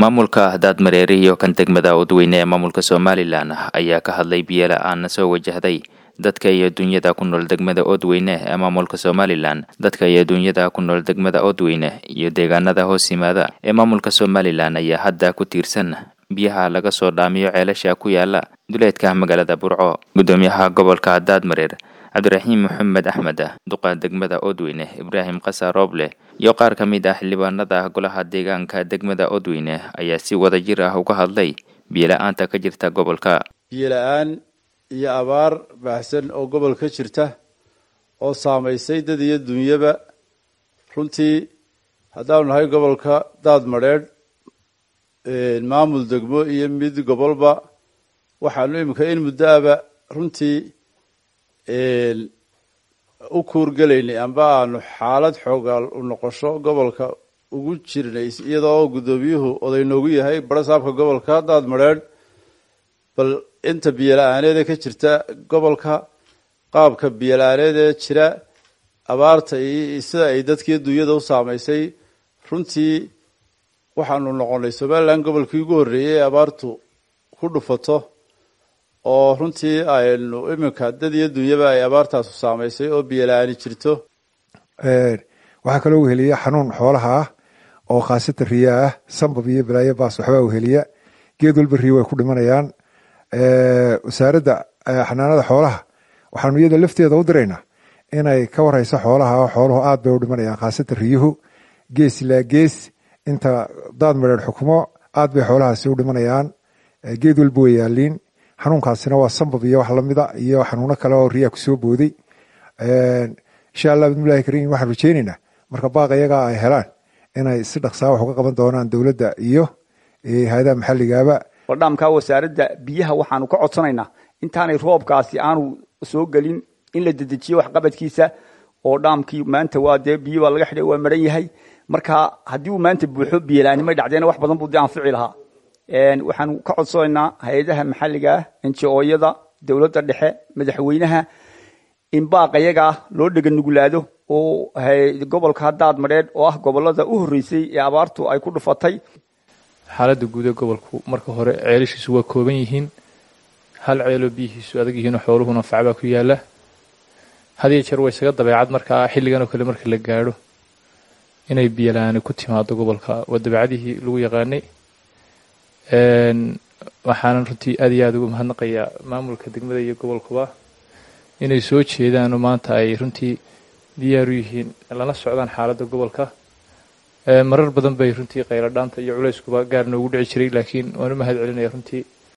maamulka daadmareere iyo kan degmada udweyne ee maamulka somalilan ayaa ka hadlay biyola-aan soo wajahday dadka iyo dunyada ku nool degmada odweyne ee maamulka somalilan dadka iyo dunyada ku nool degmada odweyne iyo deegaanada hoos yimaada ee maamulka somalilan ayaa hadda ku tiirsan biyaha laga soo dhaamiyo ceelasha ku yaala duleedka magaalada burco gudoomiyaha gobolka daadmareer cabdiraxiim maxamed axmed duqa degmada odweyne ibraahim kasa rooble iyo qaar ka mid ah xildhibaanada golaha deegaanka degmada odweyne ayaa si wada jir ah uga hadlay biyola-aanta ka jirta gobolka biyola-aan iyo abaar baahsan oo gobol ka jirta oo saamaysay dad iyo dunyaba runtii haddaanu nahay gobolka daad madheedh maamul degmo iyo mid gobolba waxaanu iminka in muddo aba runtii u kuurgelaynay amba aanu xaalad xoogaal u noqosho gobolka ugu jirnay iyadoo guddoomiyuhu oday noogu yahay barasaabka gobolka daad madheedh bal inta biyola-aaneeda ka jirta gobolka qaabka biyola-aaneedee jira abaarta iyo sida ay dadkii dunyada u saamaysay runtii waxaanu noqonay somalilan gobolkii ugu horreeyey ee abaartu ku dhufato oo runtii aynu iminka dad iyo dunyaba ay abaartaasu saamaysay oo biyola-aani jirto waxaa kaloo weheliya xanuun xoolaha ah oo khaasatan riyaa ah sambab iyo balaayo baas waxbaa weheliya geed walba riyo way ku dhimanayaan wasaaradda xanaanada xoolaha waxaanu iyada lafteeda u diraynaa inay ka wareyso xoolaha xooluhu aad bay u dhimanayaan khaasatan riyuhu gees ilaa gees inta daad mareer xukumo aad bay xoolahaasi u dhimanayaan geed walba way yaaliin xanuunkaasina waa sambab iyo wax lamida iyo xanuuno kale oo riyaa kusoo booday insha allah bidmillahi kariim waxaan rajeyneynaa marka baaq iyagaa ay helaan inay si dhaqsaa wax uga qaban doonaan dowladda iyo hay-adaha maxalligaaba waldhaamka wasaaradda biyaha waxaanu ka codsanaynaa intaanay roobkaasi aanu soo gelin in la dedejiyo waxqabadkiisa oo dhaamkii maanta waa dee biyo baa laga xidhay waa maran yahay marka haddii uu maanta buuxo biyolaanimay dhacdeena wax badan buu dee anfici lahaa waxaanu ka codsanaynaa hay-adaha maxalliga ah enji-ooyada dowladda dhexe madaxweynaha in baaqa yagaa loo dhega nugulaado oo gobolka daad madheedh oo ah gobolada u horreysay ee abaartu ay ku dhufatay xaaladda guud ee gobolku marka hore ceelashiisu waa kooban yihiin hal ceeloo biyihiisu adag yihiinoo xooluhuna facbaa ku yaala hadiyo jeer waa isaga dabeecad markaa xilliganoo kale marka la gaadho inay biyola-aani ku timaado gobolka waa dabeecadihii lagu yaqaanay waxaanan runtii aad iyo aada uga mahadnaqayaa maamulka degmada iyo gobolkuba inay soo jeedaanoo maanta ay runtii diyaaru yihiin lana socdaan xaaladda gobolka marar badan bay runtii qaylo dhaanta iyo culayskuba gaar noogu dhici jiray laakiin waan u mahad celinaya runtii